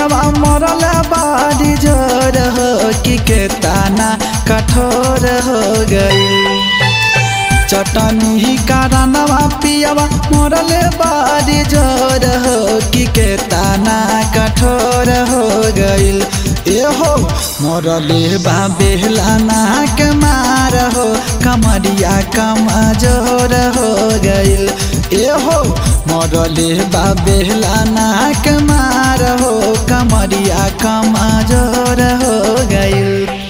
पियवा मरल बारी जोर हो कि के ताना कठोर हो गई चटनी कारणवा पियवा मरल बारी जोर हो कि के ताना कठोर हो गईल एहो मरले बा बेहलाना के मार हो कमरिया कमजोर हो गईल एहो मरले बा बेहलाना के मार हो कमरिया कमजोर हो गईल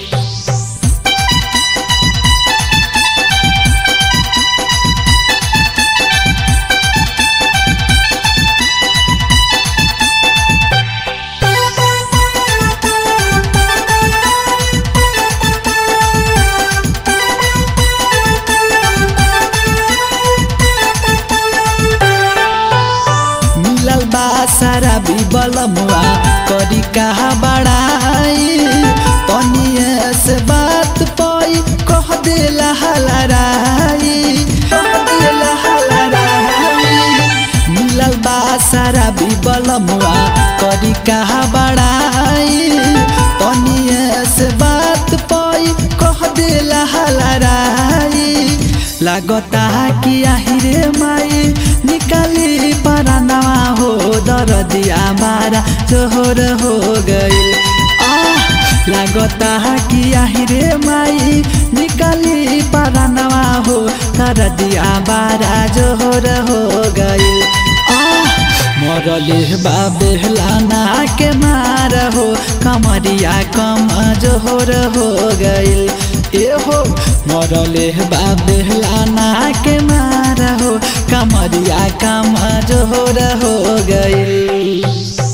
मिलल बा सारा बिबलमुआ करी कहा बड़ाई तनिए से बात पाई कह देला हलराई कह देला हलराई मिलल बा सारा बिबलमुआ करी कहा बड़ाई तनिए से बात पाई कह देला हलराई लागता कि आहिरे माई निकाली परानवा हो दरदिया मारा जोहर हो गईल लागता कि आहिरे माई निकाली परानवा हो दरदिया बारा जोहर हो गईल मरले बाबेलाना के मार हो कमरिया कम जोहर हो गईल एहो मरले बाबेलाना के मार हो कमरिया कम जोहर हो गईल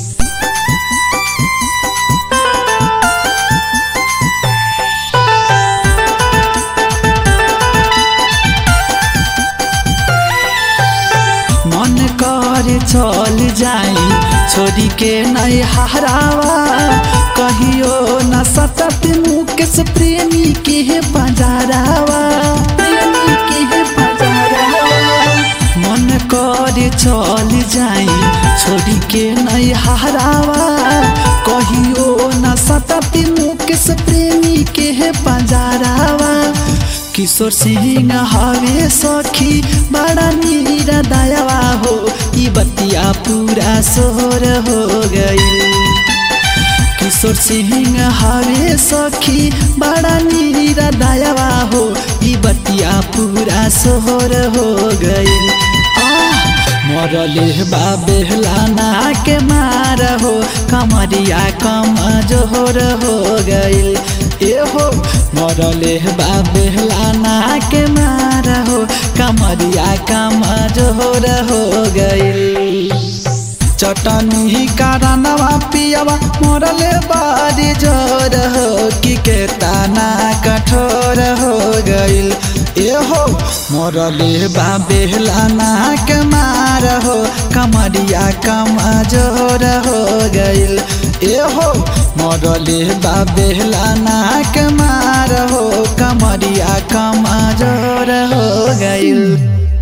मन कर चल जाई छोरी के नहीं हरावा कहियो न सतत मुकेश प्रेमी के बजारावा प्रेमी के बजारावा मन कर चल जाई छोरी के नहीं हरावा कहियो न सतत मुकेश प्रेमी के बजारावा किशोर सिंह हवे सखी बड़ा नीरा दयावा हो ई बतिया पूरा सोहर हो गई किशोर सिंह हवे सखी बड़ा नीरा दयावा हो ई बतिया पूरा सोहर हो गई मरले बाबेलाना के मार हो कमरिया कम जोहर हो गईल एहो मरले बाबेलाना के मार हो कमरिया कम जोहर हो गईल चटनी कारणवा पियवा मरले बारी जोर हो कि के ताना कठोर हो गईल एहो मरले बाबेलाना के मार हो कमरिया कम जोर हो गईल एहो मरले बाबेलाना के मार हो कमरिया कम जोर हो गईल